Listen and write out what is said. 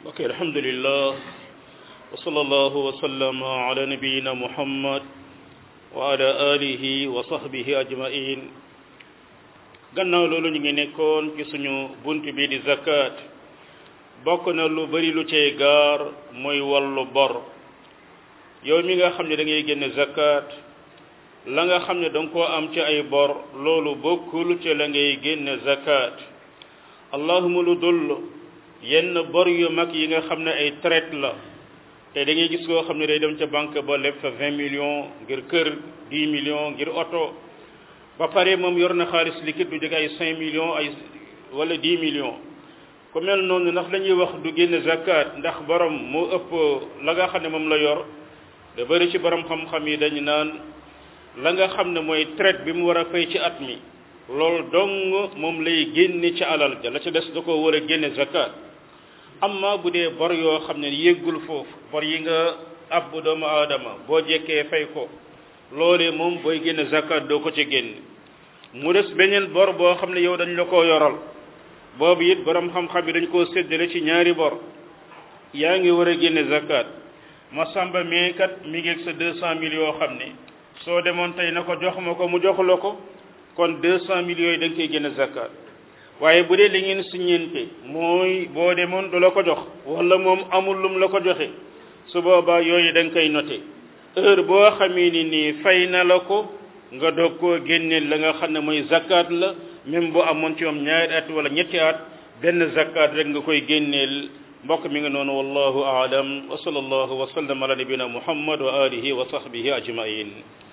ok alhamdulillah wa sallallahu wa sallama ala nabiyina muhammad wa ala alihi wa sahbihi ajmain gannaaw loolu ñu ngi nekkoon ci suñu bunt bi di zakat bokk na lu bari lu cay gaar mooy wàllu bor yow mi nga xam ne da ngay génne zakat la nga xam ne danga koo am ci ay bor loolu bokkul ci la ngay génne zakat allahuma lu dul yenn bor yu mag yi nga xam ne ay traite la te da ngay gis koo xam ne day dem ca banque ba leb fa vingt millions ngir kër dix millions ngir oto ba pare moom yor na xaalis liquide du jóge ay cinq millions ay wala dix millions ku mel noonu ndax la ñuy wax du génne zakat ndax borom moo ëpp la nga xam ne moom la yor da bëri ci borom xam-xam yi dañu naan la nga xam ne mooy traite bi mu war a fay ci at mi loolu dong moom lay génne ci alal ja la ca des da ko war a génne zakat amma bu dee bor yoo xam ne yéggul foofu bor yi nga ab doomu aadama boo jekkee fay ko loolee moom booy génne zakat doo ko ci génne mu des beneen bor boo xam ne yow dañ la koo yoral boobu it borom xam-xam yi dañ koo séddale ci ñaari bor yaa ngi war a génne zakat ma samba mee kat mi ngi ak sa deux cent mille yoo xam ne soo demoon tey na ko jox ma ko mu jox la ko kon deux cent mille yooyu da nga koy génne zakat waaye bu dee li ngeen siññente mooy boo demoon du la ko jox wala moom amul lum la ko joxe su boobaa yooyu da nga koy noté heure boo xamee ni nii fay na la ko nga doog koo génneel la nga xam ne mooy zakat la même bu amoon ci moom ñaari at wala ñetti at benn zakat rek nga koy génneel mbokk mi nga noonu wallahu aalam wa sallallahu wa sallam ala nabina muhammad wa alihi wa sahbihi ajmain